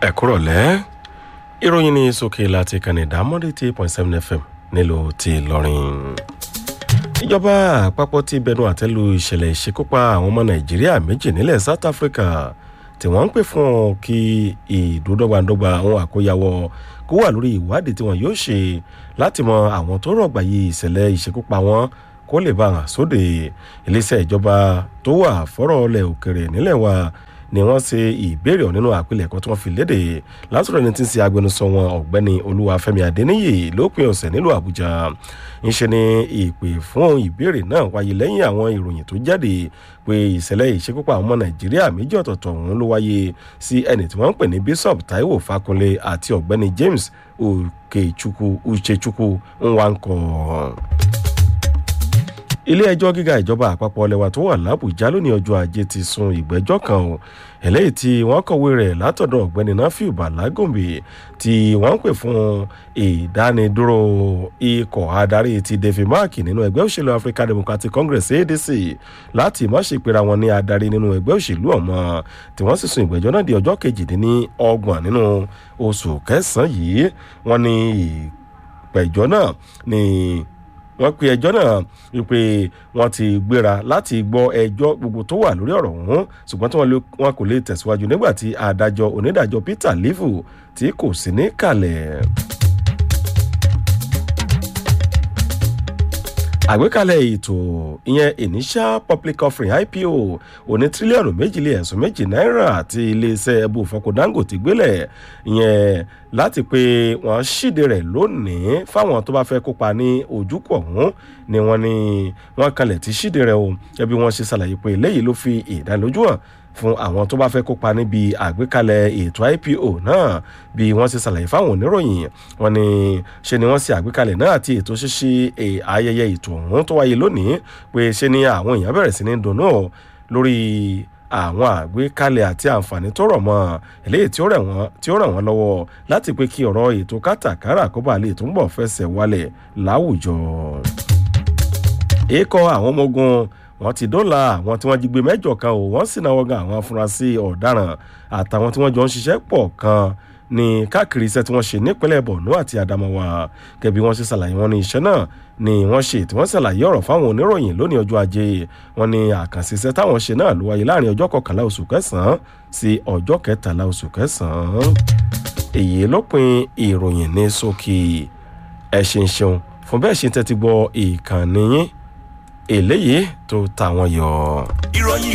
ẹ kúrọ̀lẹ́ ìròyìn ní sókè láti kànnì dámọ́dé tí point seven fm nílùú ti lọ́rin. ìjọba àpapọ̀ ti bẹnu àtẹ́lu ìṣẹ̀lẹ̀ ìṣekúpa àwọn ọmọ nàìjíríà méjì nílẹ̀ south africa tí wọ́n ń pè fún kí ìdúdọ́gbàdọ́gba àwọn àkóyawọ́ kó wà lórí ìwádìí tí wọ́n yóò ṣe láti mọ àwọn tó rọ̀gbà yìí ìṣẹ̀lẹ̀ ìṣekúpa wọn kó lè bá hàn sóde iléeṣẹ́ ìjọba tó wà fọ́rọ̀ ọlẹ̀ òkèrè nílẹ̀ wa ni wọ́n ṣe ìbéèrè nínú àpilẹ̀kọ tí wọ́n fi léde látọ̀rọ̀ ẹni tí ń ṣe agbẹnusọ wọn ọ̀gbẹ́ni olúwàfẹ́mi adéníyì lópin ọ̀sẹ̀ nílùú àbújá ńṣe ni ìpè fún ìbéèrè náà wáyé lẹ́yìn àwọn ìròyìn tó jáde pé ìṣẹ̀lẹ̀ ìṣekúpa àwọn ọmọ nàìjíríà méjì ọ̀tọ̀ọ̀tọ̀ ọ̀hún ló wáyé sí ẹni tí wọ́n ń pè ní bishop taiwo fakunle àti ọ̀gbẹ́ni james okechukwu uchechukwu nwankọ ilé ẹjọ́ gíga ìjọba àpapọ̀ ọlẹ́wà tó wà lábùjá lónìí ọjọ́ ajé ti sun ìgbẹ́jọ́ kan o eléyìí tí wọ́n kọ̀wé rẹ̀ látọ̀dọ̀ ọ̀gbẹ́ni nafiu balagombe tí wọ́n ń pè fún ìdánidúró ikọ̀ adarí ti david mark nínú ẹgbẹ́ òṣèlú african democratic congress adc láti má ṣe pera wọn ní adarí nínú ẹgbẹ́ òṣèlú ọ̀mọ́ tí wọ́n sì sun ìgbẹ́jọ́ náà di ọjọ́ kejìdínlọ́gbọ̀n nínú oṣù kẹsàn-án yìí wọ́n ní ìpẹ̀jọ́ náà ní wọ́n pe ẹjọ́ náà wípé wọ́n ti gbéra láti gbọ́ ẹjọ́ gbogbo tó wà lórí ọ̀rọ̀ ọ̀hún ṣùgbọ́n tí wọ́n kò lè tẹ̀síwájú nígbà tí adájọ́ onídàájọ́ peter livu tí kò sí ní kalẹ̀. àgbékalẹ̀ ètò ìyẹn initial public offering ipo òní tírílíọ̀nù méjìlé ẹ̀sùn méjì náírà àti iléeṣẹ́ ẹbú fọkọ dangote gbélẹ̀ ìyẹn láti pé wọ́n ṣíde rẹ̀ lónìí fáwọn tó bá fẹ́ kópa ní ojúkọ̀ ọ̀hún ni wọ́n ní wọ́n kalẹ̀ ti ṣíde rẹ̀ o ẹbí wọ́n ṣe ṣàlàyé pé eléyìí ló fi ìdánilójú hàn fún àwọn tó bá fẹ́ kópa níbi àgbékalẹ̀ ètò ipo náà bí wọ́n ṣe ṣàlàyé fáwọn oníròyìn wọn ni ṣe ni wọ́n ṣe àgbékalẹ̀ náà àti ètò ṣíṣí ayẹyẹ ètò ọ̀hún tó wáyé lónìí pé ṣe ni àwọn èèyàn bẹ̀rẹ̀ sí ní dunnú lórí àwọn àgbékalẹ̀ àti àǹfààní tó rọ̀ mọ́ eléyìí tí ó ràn wọ́n lọ́wọ́ láti pé kí ọ̀rọ̀ ètò kátàkárà kó bá lè túnbọ̀ fẹsẹ̀ wálẹ̀ láwùjọ. èèkọ àwọn ọmọ ogun wọ́n ti dóòlà àwọn tí wọ́n jí gbé mẹ́jọ kan ò wọ́n sì náwó gan àwọn afurasí ọ̀daràn àtàwọn tí wọ́n jọ ń ṣiṣẹ́ pọ̀ kan ní káàkiri iṣẹ́ tí wọ́n ṣe nípínlẹ̀ borno àti adamawa gẹ́gẹ́ bí wọ́n ṣe ṣàlàyé wọn ní iṣẹ́ náà ni wọ́n ṣe tí wọ́n ṣàlàyé ọ̀rọ̀ fáwọn oníròyìn lónìí ọjọ́ ajé wọn ní àkànṣe iṣẹ́ táwọn ṣe náà ló wáyé láàrin ọjọ́ kọkànlá oṣù kẹsàn-án sí ọjọ́ kẹtàlá oṣù kẹsàn-án èyí ló pin ìròyìn ní sókè ẹ ṣeun ṣeun fún bẹ́ẹ̀ ṣe tẹ́tí gbọ́ ìkànnì yín eléyìí tó tàwọn yọ. ìròyìn